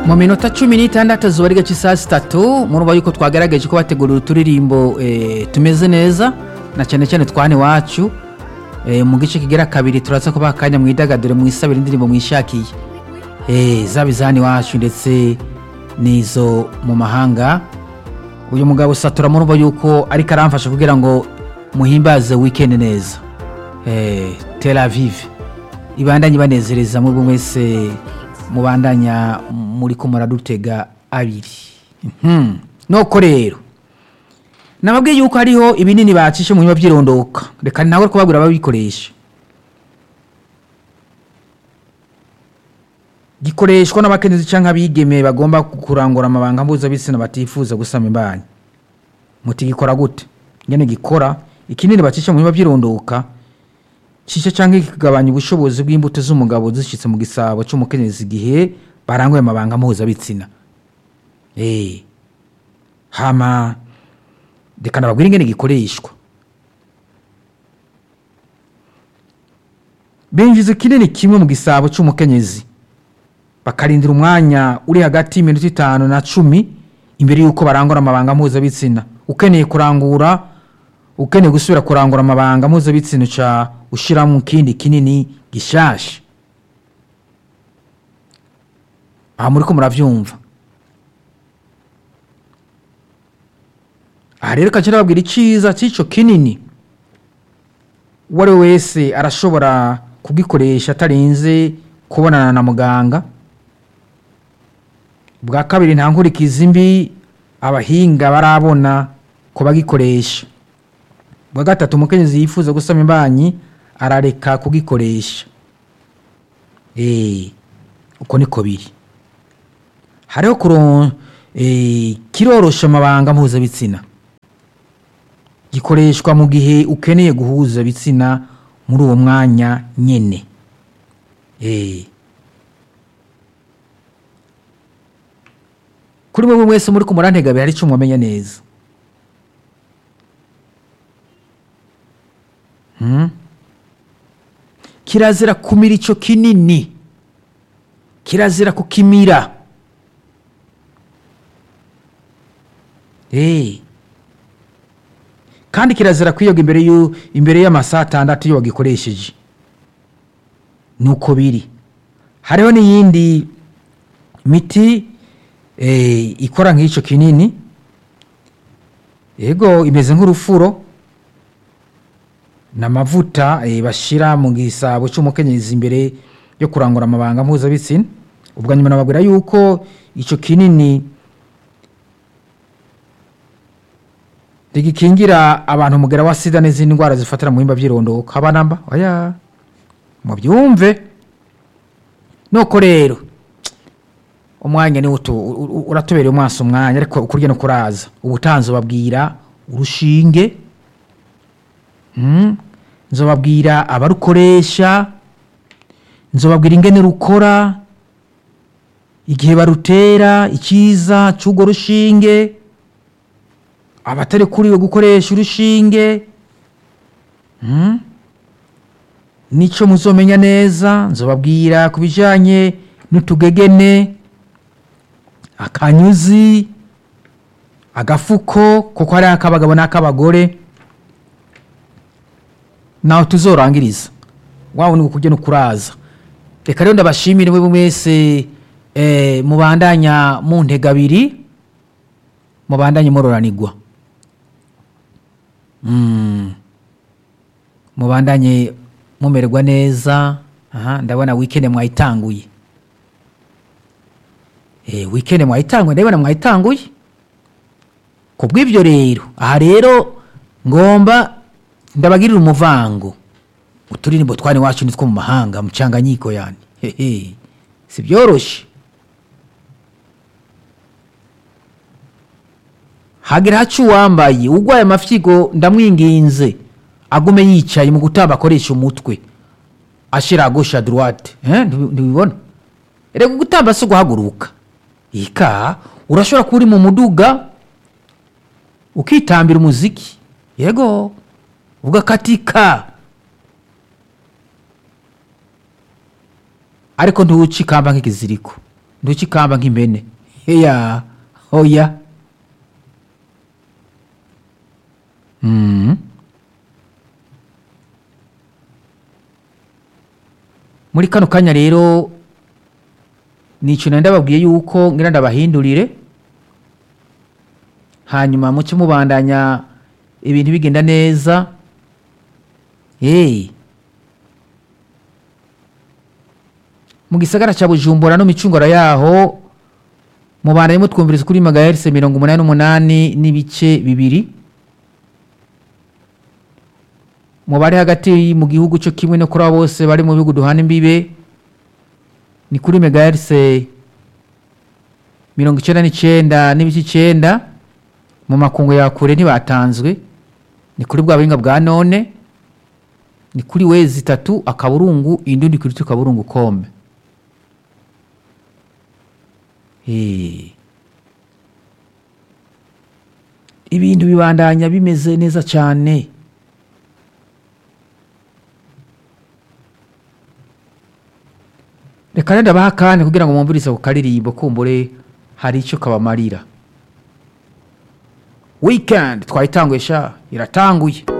mu minota cumi n'itandatu zuba ari gace saa sitatu murumva yuko twagerageje ko bategurira uturirimbo eh, tumeze neza na cyane cyane twane iwacu eh, mu gice kigera kabiri turaza kubaha akanya mwidagadure mwisabira indirimbo mwishakiye eh, zaba izani iwacu ndetse n'izo mu mahanga uyu mugabo satura murumva yuko ariko aramfasha kugira ngo muhimbaze weekend neza eh, Tel Aviv ibandanye banezereza muri buri wese mubandanya muri ko muradutega abiri Mhm. nuko rero nababwiye yuko hariho ibinini bacishe mu nyuma by'irondoka reka nawe kubabwira ababikoresha gikoreshwa n'abakenyezi cyangwa abigeme bagomba kurangura amabanga mpuzabitsina batifuza gusama imbanyi muti gikora gute ngene gikora ikinini bacisha mu nyuma by'irondoka cisha cyangwa kikagabanya ubushobozi bw'imbuto z'umugabo zishyitse mu gisabo cy'umukenyezi igihe baranguye amabanga mpuzabitsina eh hama reka nababwire ingene gikoreshwa binjiza ikinini kimwe mu gisabo cy'umukenyezi bakarindira umwanya uri hagati y'iminota itanu na cumi imbere y'uko barangura amabanga mpuzabitsina ukeneye kurangura ukeneye gusubira kurangura amabanga mpuzabitsina uca ushyiramo ikindi kinini gishasha aha muri ko murabyumva aha rero kajya babwira icyiza cy'icyo kinini uwo ari we wese arashobora kugikoresha atarinze kubonana na muganga bwa kabiri nta nkurikizi mbi abahinga barabona ko bagikoresha bwa gatatu umukenyezi yifuza gusama imbanyi arareka kugikoresha eee uko niko biri hariho kuro eh, kirorosha amabanga mpuzabitsina gikoreshwa mu gihe ukeneye guhuza bitsina muri uwo mwanya nyene eh kuri mwe mwese muri kumurantega hari icyo mwamenya neza Hmm? kirazira kumira icyo kinini kirazira kukimira Eh. kandi kirazira kwiyoga imbere y'u- imbere y'amasaha atandatu iyo wagikoresheje nuko biri hariho n'iyindi miti eh, ikora nk'icyo kinini yego imeze nk'urufuro ni amavuta eh, bashyira mu gisabo cy'umukenyezi imbere yo kurangura amabanga mpuzabitsina ubwo nyuma nababwira yuko icyo kinini rigikingira abantu umugera wa sida n'izindi ndwara zifatira mu bihimba by'irondoka abanamba oya mubyumve nuko rero umwanya ni utu u- u- uratubereye umwasi umwanya ariko ukurya no kuraza ubutanzi babwira urushinge Mm. nzobabwira abarukoresha nzobabwira ingene rukora igihe barutera icyiza cy'urwo rushinge abatari kuriwe gukoresha urushinge Mm. nico muzomenya neza nzobabwira ku bijyanye n'utugegene akanyuzi agafuko kuko hari ak'abagabo n'ak'abagore naho tuzorangiriza waba ni ukujya no kuraza reka rero ndabashimire mwe mwese eh, mubandanya mu ntega abiri mubandanye muroranirwa Mm. mubandanye mumererwa neza aha ndabona weekend mwayitanguye eh, weekend mwayitanguye ndabona mwayitanguye ku bw'ibyo rero aha rero ngomba ndabagirira umuvango uturirimbo twane iwacu nitwo mu mahanga mu cyanganyiko yani hehe si byoroshye hagira haca uwambaye urwaye amafyigo ndamwinginze agume yicaye mu gutamba akoresha umutwe ashira gauche à droite eh ntibi- ntibibona reka gutamba si guhaguruka ika urashobora kuba uri mu muduga ukitambira umuziki yego ugakatika ariko ntuwuce ikamba nk'ikiziriko ntukikamba nk'impene heya hoya Mm. muri kano kanya rero nico nari ndababwiye yuko ngira ndabahindurire hanyuma muce mubandanya ibintu bigenda neza hey. mu gisagara ca bujumbura no micungura yaho mubandanye mutwumviriza kuri magahertz mirongo umunani n'umunani n'ibice bibiri mu bari hagati mu gihugu cyo kimwe no kuri abo bose bari mu bihugu duhana imbibe ni kuri megahertz mirongo icyenda n'icyenda n'ibice icyenda mu makungu ya kure ntibatanzwe ni kuri bwa buhinga bwa none ni kuri wezi itatu akaburungu indundi kuri akaburungu kombe Eh. ibintu bibandanya bimeze neza cyane reka rero ndabaha akanya kugira ngo mwumvirize ku karirimbo kumbure hari icyo kabamarira weekend twayitanguye sha iratanguye